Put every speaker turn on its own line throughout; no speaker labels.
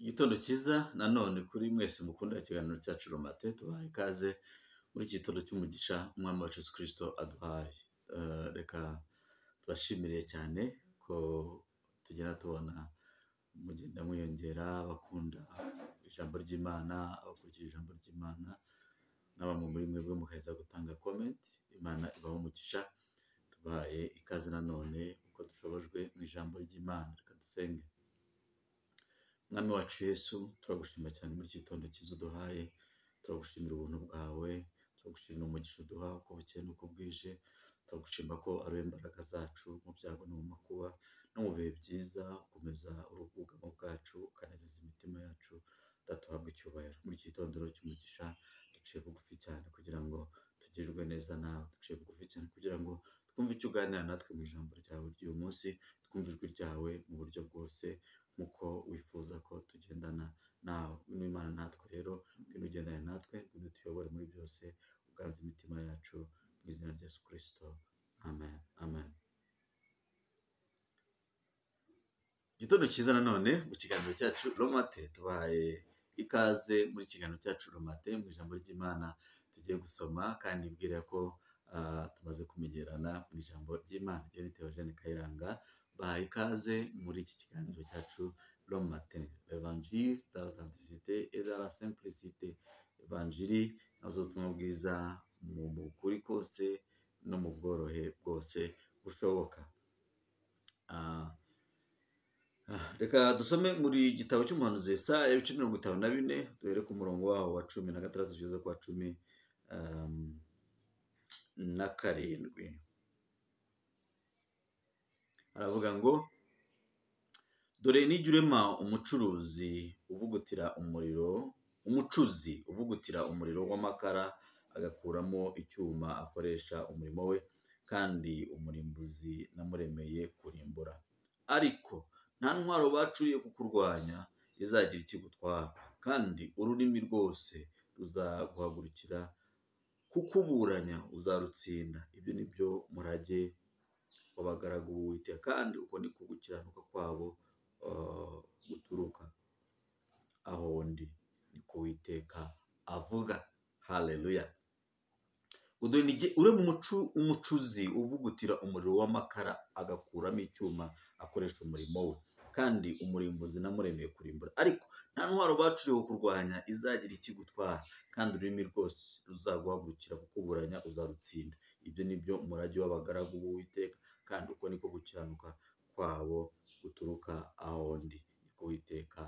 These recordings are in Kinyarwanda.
Igitondo cyiza nanone kuri mwese mukunda ikiganiro cyacu romate tubahaye ikaze muri iki gitondo cy'umugisha umwami wacu Yesu kirisito aduhaye, reka tubashimire cyane ko tugenda tubona mugenda mwiyongera abakunda ijambo ry'Imana, abakurikira ijambo ry'Imana na bamwe muri mwebwe muheza gutanga komenti, Imana ibahe umugisha tubahaye ikaze nanone uko dushobojwe mu ijambo ry'Imana, reka dusenge. Mwami wacu Yesu turagushima cyane muri iki gitondo cyiza uduhaye, turagushimira ubuntu bwawe, turagushimira umugisha uduha uko bukeye n'uko bwije, turagushima ko ari wowe mbaraga zacu mu byago no mu makuba no mu bihe byiza, ukomeza uri ubwugamo bwacu ukanezeza imitima yacu, Data uhabwe icyubahiro. Muri iki gitondo rero cy'umugisha duciye bugufi cyane kugira ngo tugirirwe neza nawe, duciye bugufi cyane kugira ngo twumve icyo uganira natwe mu ijambo ryawe ry'uyu munsi, twumve ijwi ryawe mu buryo bwose nk'uko wifuza ko tugendana nawe. Ngwino Imana natwe rero, ngwino ugendane natwe, ngwino utuyobore muri byose, uganze imitima yacu mu izina rya Yesu kirisito, amen, amen. Igitondo cyiza nanone mu kiganiro cyacu romate tubahaye ikaze muri kiganiro cyacu romate mu ijambo ry'Imana tugiye gusoma kandi mbwira ko ah, tumaze kumenyerana mu ijambo ry'Imana ryo ni Theogene Kayiranga bahaye ikaze muri iki kiganiro cyacu romate evanjiri da otantisite et de la simplicite evanjiri nazo ubutumwa bwiza mu mu kuri kose no mu bworohe bwose bushoboka Ah, Ah, reka dusome muri igitabo cy'umuhanuzi Yesaya ibice mirongo itanu na bine duhere ku murongo waho wa cumi na gatandatu kugeza ku wa cumi um, na karindwi aravuga ngo dore nijya urema umucuruzi uvugutira umuriro umucuzi uvugutira umuriro w'amakara agakuramo icyuma akoresha umurimo we kandi umurimbuzi namuremeye kurimbura ariko nta ntwaro bacuriye kukurwanya izagira ikigutwara kandi ururimi rwose ruzaguhagurukira kukuburanya uzarutsinda ibyo ni byo murage w'abagaragu b'uwiteka kandi uko ni ko gukiranuka kwabo eh, guturuka aho ndi ni ku witeka avuga haleluya udonige ure mu mucu- umucuzi uvugutira umuriro w'amakara agakuramo icyuma akoresha umurimo we kandi umurimbuzi namuremeye kurimbura ariko nta ntwaro bacuriwe kurwanya izagira ikigutwara kandi ururimi rwose ruzaguhagurukira kukuburanya uzarutsinda ibyo ni byo murage w'abagaragu b'uwiteka kandi uko niko gukiranuka kwabo guturuka aho ndi niko uwiteka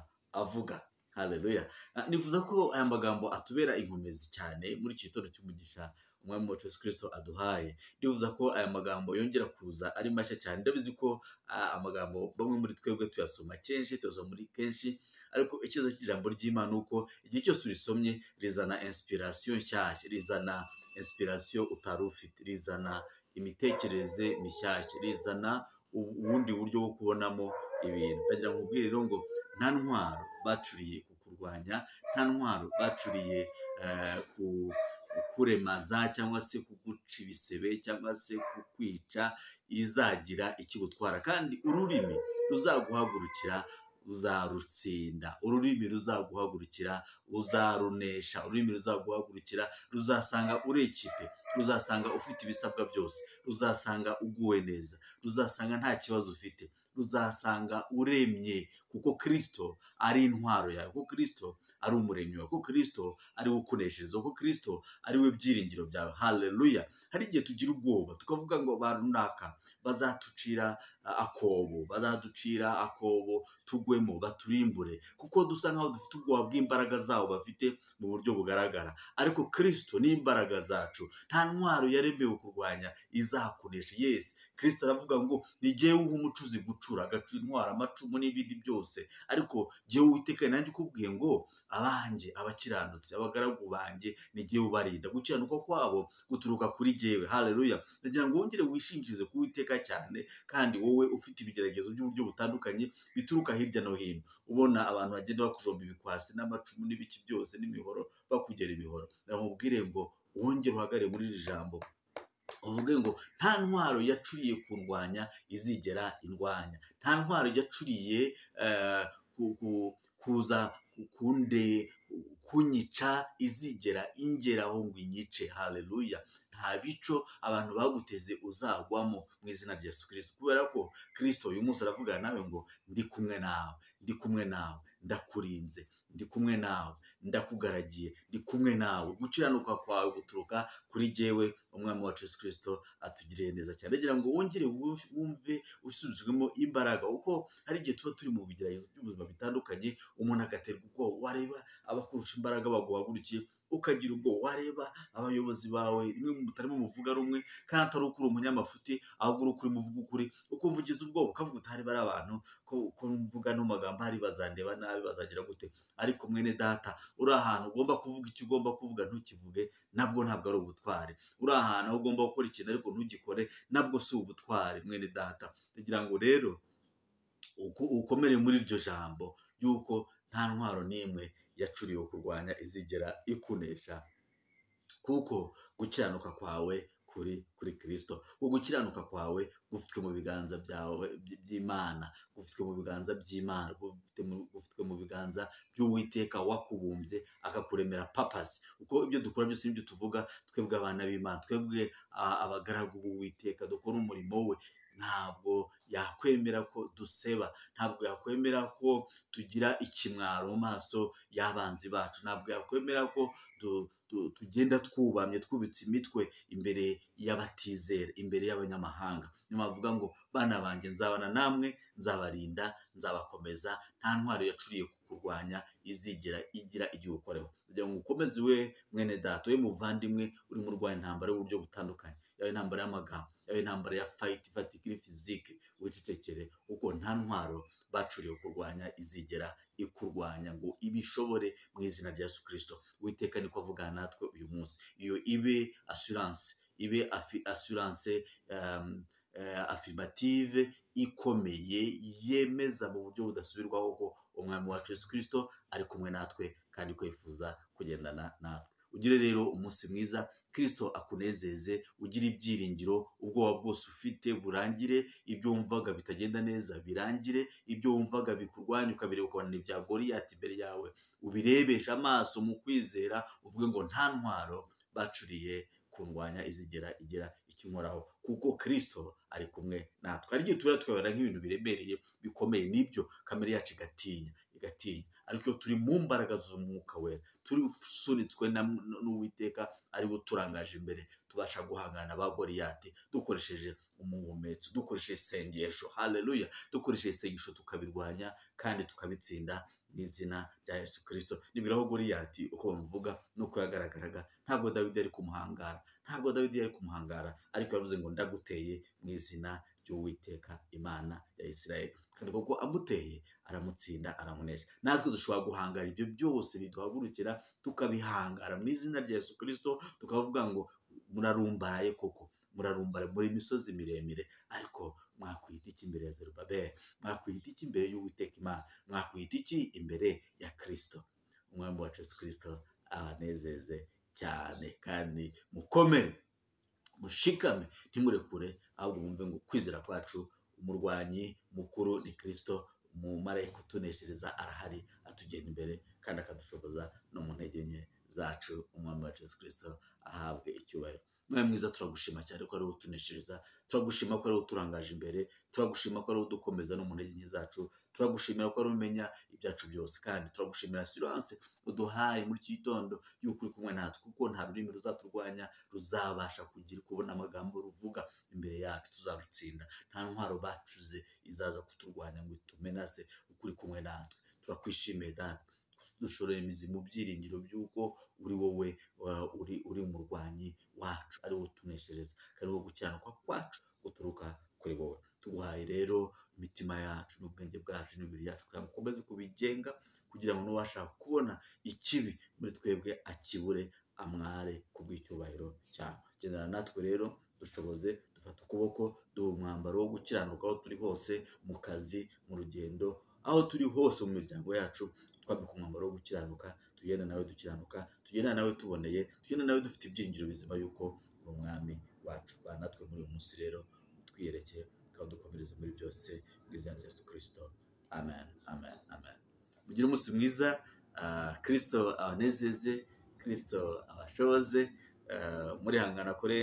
avuga haleluya Ah, nifuza ko aya magambo atubera inkomezi cyane muri iki gitondo cy'umugisha umwami wacu Yesu kirisito aduhaye ndibuza ko aya magambo yongera kuza ari mashya cyane ndabizi ko ah, amagambo bamwe muri twebwe tuyasoma kenshi tuyasoma muri kenshi ariko icyiza cy'ijambo ry'imana ni uko igihe cyose urisomye rizana inspiration nshyashya rizana inspiration utari ufite rizana imitekerereze mishyashya rizana u- ubundi buryo bwo kubonamo ibintu ndagira ngo nkubwire rero ngo nta ntwaro bacuriye kukurwanya nta ntwaro bacuriye eh, ku kuremaza cyangwa se kuguca ibisebe cyangwa se kukwica izagira ikigutwara kandi ururimi ruzaguhagurukira uzarutsinda ururimi ruzaguhagurukira uzarunesha ururimi ruzaguhagurukira ruzasanga uri ikipe ruzasanga ufite ibisabwa byose ruzasanga uguwe neza ruzasanga nta kibazo ufite ruzasanga uremye kuko kirisito ari intwaro yawe kuko kirisito ari umuremyi wawe kuko kirisito ari we ukuneshereza kuko kirisito ari we byiringiro byawe haleluya hari igihe tugira ubwoba tukavuga ngo ba runaka bazatucira ah, akobo bazaducira akobo tugwemo baturimbure kuko dusa nkaho dufite ubwoba bw'imbaraga zabo bafite mu buryo bugaragara ariko kirisito ni imbaraga zacu nta ntwaro yaremewe kurwanya izakunesha yesi kirisito aravuga ngo ni jyewe uha umucuzi gucura agacura intwara amacumu n'ibindi byose ariko jyewe uwiteka nanjye ukubwiye ngo abanjye abakiranutsi abagaragu banjye ni jyewe ubarinda gukiranuka kwabo guturuka kuri jyewe haleluya ndagira ngo wongere wishingikirize ku witeka cyane kandi wowe ufite ibigeragezo by'uburyo butandukanye bituruka hirya no hino ubona abantu bagenda bakujomba ibikwasi n'amacumu n'ibiki byose n'imihoro bakugera ibihoro ndamubwire ngo wongere uhagarare muri iri jambo uvuge ngo nta ntwaro yacuriye kurwanya izigera indwanya nta ntwaro yacuriye eh, ku- ku- kuza kunde kunyica izigera ingeraho ngo inyice haleluya nta bico abantu baguteze uzagwamo mu izina rya yesu kirisito kubera ko kirisito uyu munsi aravuga nawe ngo ndi kumwe nawe ndi kumwe nawe ndakurinze ndi kumwe nawe ndakugaragiye ndi kumwe nawe gukiranuka kwawe guturuka kuri jyewe umwami wacu yesu kirisito atugiriye neza cyane agira ngo wongere wumve usubizwemo imbaraga kuko hari igihe tuba turi mu bigeragezo by'ubuzima bitandukanye umuntu agaterwa ubwoba wareba abakurusha imbaraga baguhagurukiye ukagira ubwo wareba abayobozi bawe rimwe mutarimo muvuga rumwe kandi atari ukuri umunyamafuti ahubwo uri ukuri muvuga ukuri ukumva ugize ubwoba ukavuga utari bari abantu ko mvuga no magambo hari bazandeba nabi bazagira gute ariko mwene data uri ahantu ugomba kuvuga icyo ugomba kuvuga ntukivuge nabwo ntabwo ari ubutwari uri ahantu aho ugomba gukora ikintu ariko ntugikore nabwo si ubutwari mwene data kugira ngo rero ukomere muri iryo jambo y'uko nta ntwaro n'imwe yacuriwe kurwanya izigera ikunesha kuko gukiranuka kwawe kuri kuri kirisito uko gukiranuka kwawe gufitwe mu biganza byawe by'imana gufitwe mu biganza by'imana gufitwe mu biganza by'uwiteka wakubumbye akakuremera papasi kuko ibyo dukora byose n'ibyo tuvuga twebwe abana b'imana twebwe abagaragu b'uwiteka dukora umurimo we ntabwo yakwemera ko duseba ntabwo yakwemera ko tugira ikimwaro mu maso y'abanzi bacu ntabwo yakwemera ko tugenda twubamye twubitse imitwe imbere y'abatizera imbere y'abanyamahanga nyuma bavuga ngo bana banjye nzabana namwe nzabarinda nzabakomeza nta ntwaro yacuriye kurwanya izigera igira igihe ukoreho kugira ngo ukomeze we mwene data we muvandimwe uri mu rwanya intambara y'uburyo butandukanye yaba intambara y'amagambo yaba intambara ya fayiti fatikiri fizike wicecekere kuko nta ntwaro bacuriwe kurwanya izigera ikurwanya ngo ibishobore mu izina rya yesu kirisito witeka niko avugana natwe uyu munsi iyo ibe asuranse ibe asuranse afirmative ikomeye yemeza mu buryo budasubirwaho ko umwami wacu yesu kirisito ari kumwe natwe kandi ko yifuza kugendana natwe ugire rero umunsi mwiza kirisito akunezeze ugire ibyiringiro ubwoba bwose ufite burangire ibyo wumvaga bitagenda neza birangire ibyo wumvaga bikurwanya ukabireba ukabona ibya goriyati imbere yawe ubirebeshe amaso mu kwizera uvuge ngo nta ntwaro bacuriye kundwanya izigera igira ikinkoraho kuko kirisito ari kumwe natwe hari igihe tubera tukabona nk'ibintu biremereye bikomeye n'ibyo kamere yacu igatinya igatinya ariko turi mu mbaraga z'umwuka we tusunitswe n'uwiteka ariwo turangaje imbere tubasha guhangana ba goriyati dukoresheje umuhumetso dukoresheje isengesho haleluya dukoresheje isengesho tukabirwanya kandi tukabitsinda n'izina rya yesu kirisito nibwiraho goriyati uko bamuvuga nuko yagaragaraga ntabwo dawidi yari kumuhangara ntabwo dawidi yari kumuhangara ariko yavuze ngo ndaguteye mu izina ry'uwiteka imana ya isirayeli kandi koko amuteye aramutsinda aramunesha natwe dushobora guhangara ibyo byose biduhagurukira tukabihangara mu izina rya yesu kirisito tukavuga ngo murarumbaraye koko murarumbara muri imisozi miremire ariko mwakwita iki imbere ya zerubabeli mwakwita iki imbere y'uwiteka imana mwakwita iki imbere ya kirisito umwami wacu yesu kirisito abanezeze cyane kandi mukomere mushikame ntimurekure ahubwo mwumve ngo kwizera kwacu umurwanyi mukuru ni kirisito mu marayika utuneshereza arahari atugenda imbere kandi akadushoboza no mu ntege nke zacu umwami wacu yesu kirisito ahabwe icyubahiro mwe mwiza turagushima cyane ko ari wo utuneshereza turagushima ko ari wo uturangaje imbere turagushima ko ari wo udukomeza no mu ntege nke zacu turagushimira ko ari umenya ibyacu byose kandi turagushimira siranse uduhaye muri iki gitondo y'uko uri kumwe natwe kuko nta rurimi ruzaturwanya ruzabasha kugira kubona amagambo ruvuga imbere yacu tuzarutsinda nta ntwaro bacuze izaza kuturwanya ngo itumenase uko uri kumwe natwe turakwishimiye dani dushoreye imizi mu byiringiro by'uko uri wowe uri umurwanyi wacu ari wo utuneshereza ari wo gukiranukwa kwacu guturuka kuri wowe tuguhaye rero imitima yacu n'ubwenge bwacu n'imibiri yacu kugira ngo ukomeze kubigenga kugira ngo n'uwashaka kubona ikibi muri twebwe akibure amware ku bw'icyubahiro cyawe gendana natwe rero dushoboze dufata ukuboko duha umwambaro wo gukiranuka aho turi hose mu kazi mu rugendo aho turi hose mu miryango yacu twambika umwambaro wo gukiranuka tugenda nawe dukiranuka tugenda nawe tuboneye tugenda nawe dufite ibyinjiro bizima y'uko uri umwami wacu ba natwe muri uyu munsi rero utwiyerekeye dukomereze muri byose mu izina rya yesu kirisito amen amen amen mugire umunsi mwiza kirisito abanezeze kirisito abashoboze murihangana kuri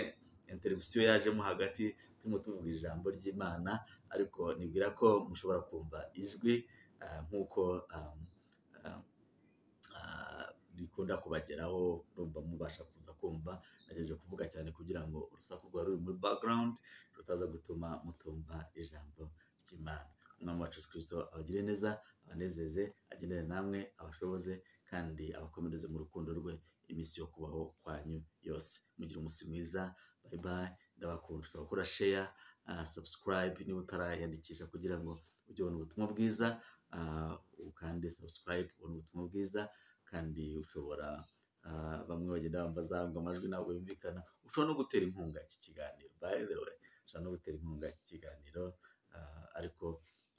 interibisiyo yajemo hagati turimo tuvuga ijambo ry'imana ariko nibwira ko mushobora kumva ijwi nk'uko bikunda kubageraho urumva mubasha kuza kumva nagerageje kuvuga cyane kugira ngo urusaku rwari ruri muri bagarawundi rutaza gutuma mutumva ijambo ry'imana umwami wacu kirisito abagire neza abanezeze agenere namwe abashoboze kandi abakomereze mu rukundo rwe iminsi yo kubaho kwanyu yose mugire umunsi mwiza bayi bayi ndabakunda ushobora gukora sheya sabusikarayibe niba utarayandikisha kugira ngo ujye ubona ubutumwa bwiza kandi sabusikarayibe ubona ubutumwa bwiza kandi ushobora bamwe bagenda bambaza ngo amajwi ntabwo yumvikana ushobora no gutera inkunga iki kiganiro bayi the way ushobora no gutera inkunga iki kiganiro ariko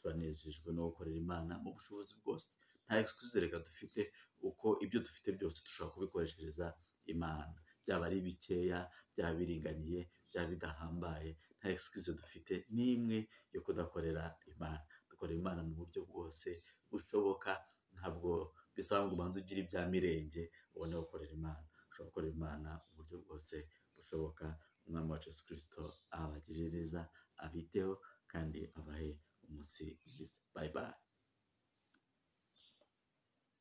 turanejejwe no gukorera imana mu bushobozi bwose nta egisikuzi reka dufite uko ibyo dufite byose dushobora kubikoreshereza imana byaba ari bikeya byaba biringaniye byaba bidahambaye nta egisikuzi dufite n'imwe yo kudakorera imana dukorera imana mu buryo bwose bushoboka ntabwo bisaba ngo ubanze ugire ibya mirenge ubone gukorera imana ushobora gukorera imana mu buryo bwose bushoboka umwami wacu Yesu kirisito abagirire neza abiteho kandi abahe umunsi mwiza bayi bayi